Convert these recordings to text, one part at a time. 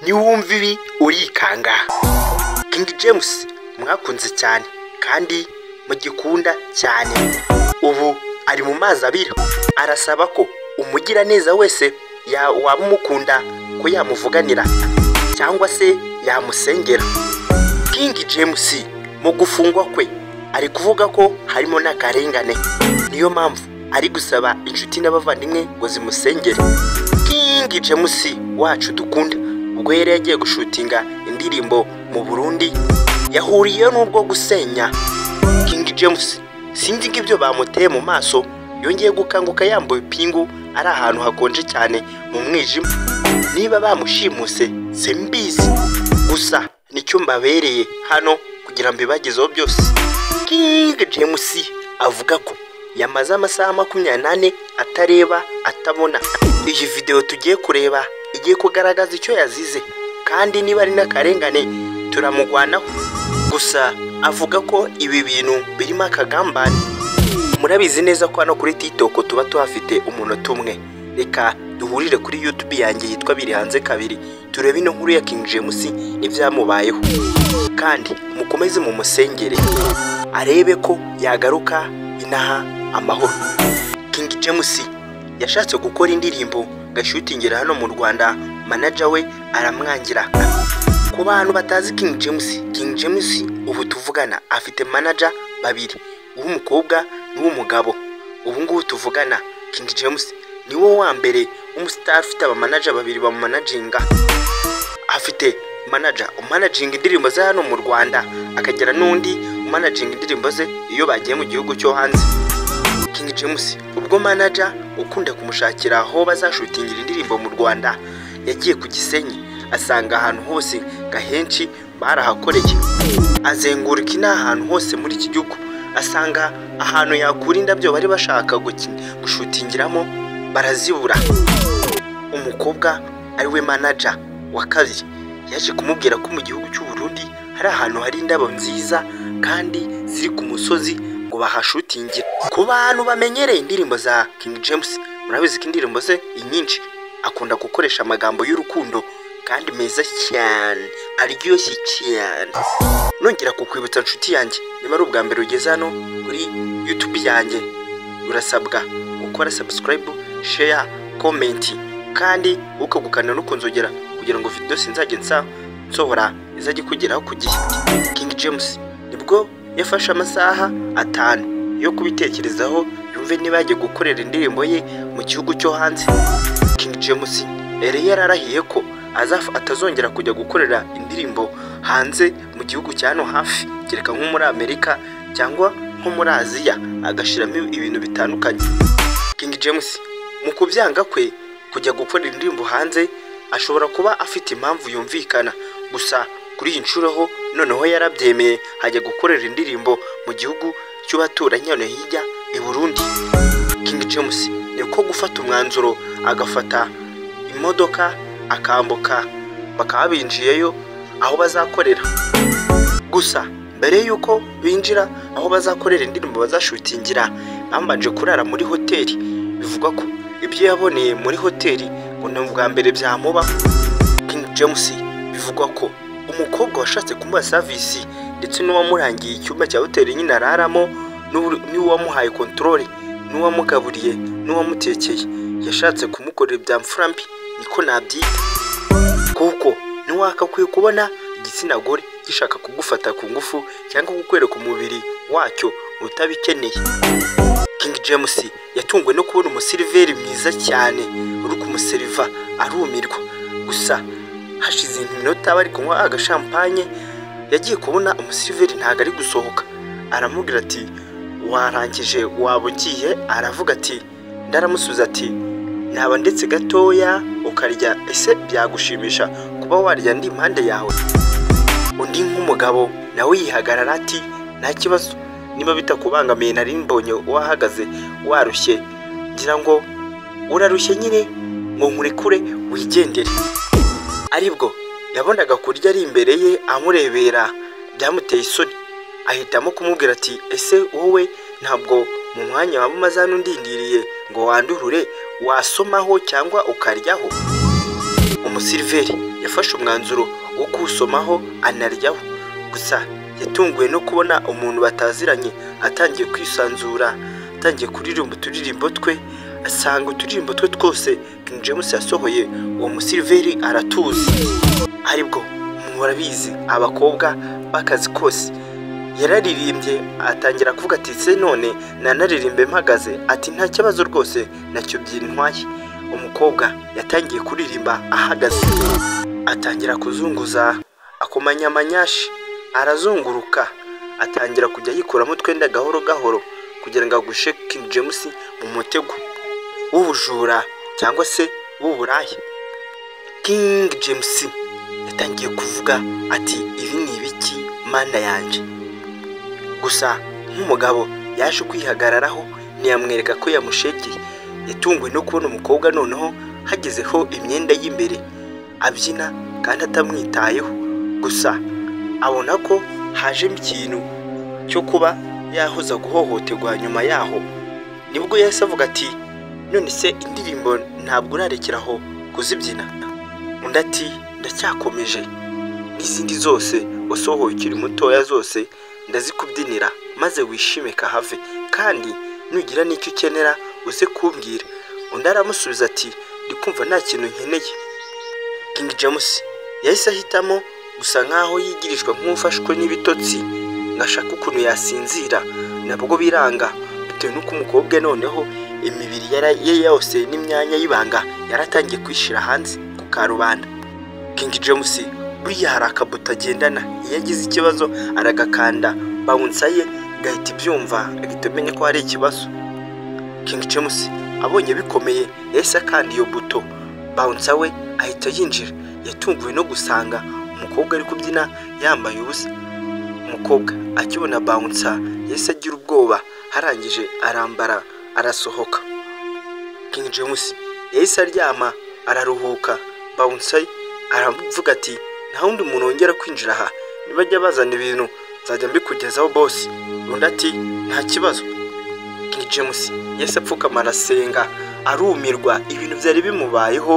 niwumva ibi urikanga King James mwakunze cyane kandi mugikunda cyane ubu ari mu mazi abira arasaba ko umugiraneza wese ya- waba umukunda ko yamuvuganira cyangwa se yamusengera King James mu gufungwa kwe ari kuvuga ko harimo n'akarengane niyo mpamvu ari gusaba inshuti n'abavandimwe ngo zimusengere King James wacu dukunda ubwo yari yagiye gushutinga indirimbo mu Burundi yahuriyeho n'ubwo gusenya King James sinzi ngo ibyo bamuteye mu maso yongeye gukanguka yambaye ipingu ari ahantu hakonje cyane mu mwijima niba bamushimuse simbizi gusa nicyo mbabereye hano kugira mbibagezeho byose King James avuga ko yamaze amasaha makumyabiri n'ane atareba atabona iyi videwo tugiye kureba igiye kugaragaza icyo yazize kandi niba ari n'akarengane turamugwanaho gusa avuga ko ibi bintu birimo akagambane murabizi neza ko hano kuri TikTok tuba tuhafite umunota umwe reka duhurire kuri YouTube yanjye yitwa biri hanze kabiri turebe ino nkuru ya King James n'ibyamubayeho kandi mukomeze mu musengere arebe ko yagaruka inaha amahoro King James yashatse gukora indirimbo gashutingira hano mu Rwanda manager we aramwangira ku bantu batazi King James King James ubu tuvugana afite manager babiri uw'umukobwa n'uw'umugabo ubu ngubu tuvugana King James niwo wa mbere w'umustar ufite abamanager babiri bamumanajinga afite manager umanaginga indirimbo ze hano mu Rwanda akagira n'undi umanaginga indirimbo ze iyo bagiye mu gihugu cyo hanze King James ubwo manager ukunda kumushakira aho bazashutingira indirimbo mu Rwanda yagiye ku Gisenyi asanga ahantu hose gahenshi barahakoreye azenguruka ina ahantu hose muri iki gihugu asanga ahantu yakura indabyo bari bashaka guki- gushutingiramo barazibura umukobwa ari we manager wa kabiri yaje kumubwira ko mu gihugu cy'u Burundi hari ahantu hari indabo nziza kandi ziri ku musozi ngo bahashutingire ku bantu bamenyereye indirimbo za King James murabizi ko indirimbo ze inyinshi akunda gukoresha amagambo y'urukundo kandi meza cyane aryoshye cyane nongera kukwibutsa nshuti yanjye niba ari ubwa mbere ugeze hano kuri YouTube yanjye urasabwa gukora subscribe share comment kandi ukagukana no kunzogera kugira ngo video sinzajye nsa nsohora izajye kugeraho ku gihe King James nibwo yafashe amasaha atanu yo kubitekerezaho yumve niba yagiye gukorera indirimbo ye mu gihugu cyo hanze King James yari yararahiye ko azaf- atazongera kujya gukorera indirimbo hanze mu gihugu cya hano hafi kereka nko muri Amerika cyangwa nko muri Aziya agashiramo ibintu bitandukanye King James mu kubyanga kwe kujya gukorera indirimbo hanze ashobora kuba afite impamvu yumvikana gusa kuri iyi nshuro ho noneho yarabyemeye hajya gukorera indirimbo mu gihugu cy'abaturanyi hano hirya i Burundi King James ni ko gufata umwanzuro agafata imodoka akambuka bakaba binjiyeyo aho bazakorera gusa mbere y'uko binjira aho bazakorera indirimbo bazashutingira bambanje kurara muri hoteli bivugwa ko ibyo yaboneye muri hoteli ngo ni ubwa mbere byamuba King James bivugwa ko umukobwa washatse kumuha savisi ndetse n'uwamurangiye icyumba cya hoteli nyine araramo n'ubu- n'uwamuhaye kontorore n'uwamugaburiye n'uwamutekeye yashatse kumukorera ibya mfura mbi niko nabyita kuko ntiwakakwiye kubona igitsina gore gishaka kugufata ku ngufu cyangwa kukwereka umubiri wacyo utabikeneye King James yatunguwe no kubona umusiriveri mwiza cyane uri kumuseriva arumirwa gusa hashize iminota bari kunywa agashampanye yagiye kubona umusiriveri ntago ari gusohoka aramubwira ati warangije waba ugiye aravuga ati ndaramusubiza ati naba ndetse gatoya ukarya ese byagushimisha kuba warya ndi impande yawe undi nk'umugabo nawe yihagarara ati nta kibazo niba bitakubangamiye nari mbonye wahagaze warushye ngira ngo urarushye nyine ngo nkurekure wigendere aribwo yabonaga kurya ari imbere ye amurebera byamuteye isoni ahitamo kumubwira ati ese wowe ntabwo mu mwanya waba umaze hano undindiriye ngo wandurure wasomaho cyangwa ukaryaho umusiriveri yafashe umwanzuro wo kuwusomaho anaryaho gusa yatunguwe no kubona umuntu bataziranye atangiye kwisanzura atangiye kuririmba uturirimbo twe asanga uturirimbo twe twose King James yasohoye uwo musiliveri aratuzi aribwo murabizi abakobwa b'akazi kose yararirimbye atangira kuvuga ati se none nanaririmbe mpagaze ati nta kibazo rwose nacyo byintwaye umukobwa yatangiye kuririmba ahagaze atangira kuzunguza akomanya amanyashi arazunguruka atangira kujya yikuramo utwenda gahoro gahoro kugira ngo agushe King James mu mutego w'ubujura cyangwa se w'uburaya King James yatangiye kuvuga ati ibi ni ibiki mana yanjye gusa nk'umugabo yaje kwihagararaho ntiyamwereka ko yamushegeye yatunguwe no kubona umukobwa noneho hagezeho imyenda y'imbere abyina kandi atamwitayeho gusa abona ko hajemo ikintu cyo kuba yahoza guhohoterwa nyuma yaho nibwo yahise avuga ati none se indirimbo ntabwo urarekera aho kuzibyina undi ati ndacyakomeje n'izindi zose wasohoye ukiri mutoya zose ndazikubyinira maze wishime kahave kandi nugira n'icyo ukenera uze kumbwira undi aramusubiza ati ndi kumva nta kintu nkeneye King James yahise ahitamo gusa nk'aho yigirijwe nk'ufashwe n'ibitotsi ngo ashake ukuntu yasinzira nabwo biranga bitewe n'uko umukobwa noneho imibiri yara- ye yose n'imyanya y'ibanga yaratangiye kwishyira hanze ku karubanda King James buriya hari akabuto agendana iyo agize ikibazo aragakanda bawunsa ye gahita ibyumva agahita amenya ko hari ikibazo King James abonye bikomeye yahise akanda iyo buto bouncer we ahita yinjira yatunguwe no gusanga umukobwa ari kubyina yambaye ubusa umukobwa akibona bouncer yahise agira ubwoba harangije arambara arasohoka King James yahise aryama araruhuka bouncer ye aravuga ati nta wundi muntu wongera kwinjira aha nibajya bazana ibintu nzajya mbikugezaho boss undi ati nta kibazo King James yahise apfukama arasenga arumirwa ibintu byari bimubayeho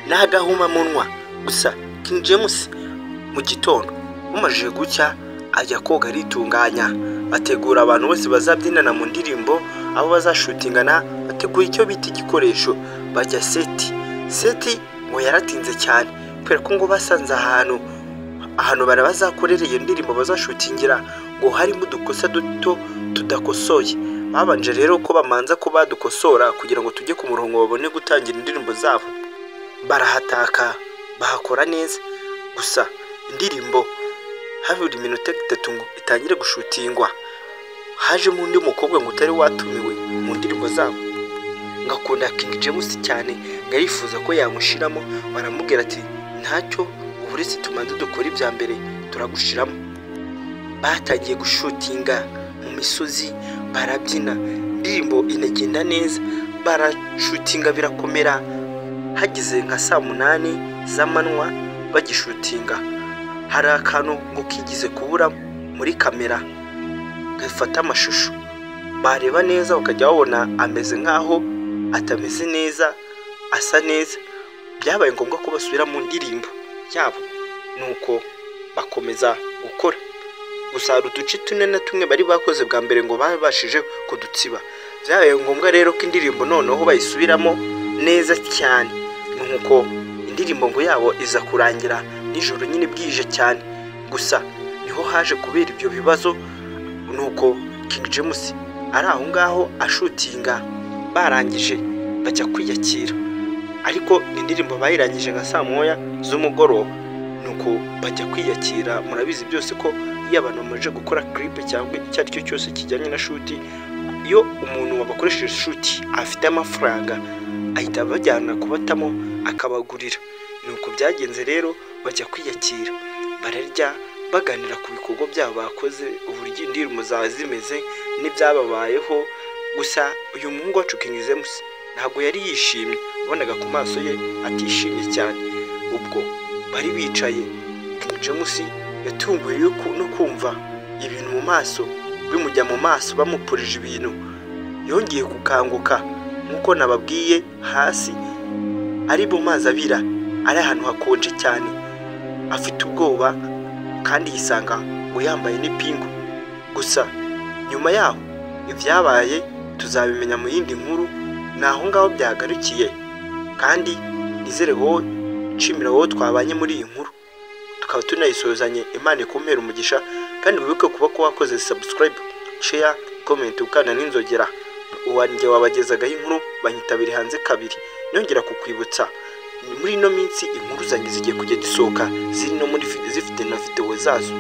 n'agahumamunwa gusa King James mu gitondo bumajije gucya ajya koga aritunganya ategura abantu bose bazabyinana mu ndirimbo abo bazashutingana bategura icyo bita igikoresho bajya seti seti ngo yaratinze cyane kubera ko ngo basanze ahantu ahantu bara bazakorera iyo ndirimbo bazashutingira ngo harimo udukosa duto tudakosoye babanje rero ko bamanza ko badukosora kugira ngo tujye ku murongo babone gutangira indirimbo zabo barahataka bahakora neza gusa indirimbo habura iminota itatu ngo itangire gushutingwa hajemo undi mukobwa ngo utari watumiwe mu ndirimbo zabo ngakunda King James cyane ngo arifuza ko yamushiramo baramubwira ati ntacyo ubu uretse tumanze dukora ibya mbere turagushiramo batangiye gushutinga mu misozi barabyina indirimbo inagenda neza barashutinga birakomera hageze nka saa munani z'amanywa bagishutinga hari akantu ngo kigize kubura muri kamera gafata amashusho bareba neza bakajya babona ameze nk'aho atameze neza asa neza byabaye ngombwa ko basubira mu ndirimbo yabo nuko bakomeza gukora gusa hari uduce tune na tumwe bari bakoze bwa mbere ngo babashije kudutsiba byabaye ngombwa rero ko indirimbo noneho bayisubiramo neza cyane nuko indirimbo ngo yabo iza kurangira nijoro nyine bwije cyane gusa niho haje kubera ibyo bibazo nuko King James ari aho ngaho ashutinga barangije bajya kwiyakira ariko indirimbo bayirangije nka saa moya z'umugoroba nuko bajya kwiyakira murabizi byose ko iyo abantu bamaze gukora kiripe cyangwa icyo ari cyo cyose kijyanye na shuti iyo umuntu wabakoresheje shuti afite amafaranga ahita abajyana kubatamo akabagurira nuko byagenze rero bajya kwiyakira bararya baganira ku bikorwa byabo bakoze uburyo indirimbo zaba zimeze n'ibyababayeho gusa uyu muhungu wacu King James ntabwo yari yishimye wabonaga ku maso ye atishimye cyane ubwo bari bicaye King James yatunguwe yo ku- no kumva ibintu mu maso bimujya mu maso bamupurije ibintu yongeye gukanguka nk'uko nababwiye hasi ari mu mazi abira ari ahantu hakonje cyane afite ubwoba kandi yisanga mu yambaye n'ipingu gusa nyuma yaho ibyabaye tuzabimenya mu yindi nkuru ni aho ngaho byagarukiye kandi nizere wowe nshimira wowe twabanye muri iyi nkuru tukaba tunayisuzanye imana ikumpera umugisha kandi wibuke kuba ko wakoze subscribe share comment ukana n'inzogera uwanjye wabagezagaho inkuru banyitabira hanze kabiri nongera kukwibutsa muri ino minsi inkuru zanjye zigiye kugenda zisohoka ziri no muri fi- zifite na videwo zazo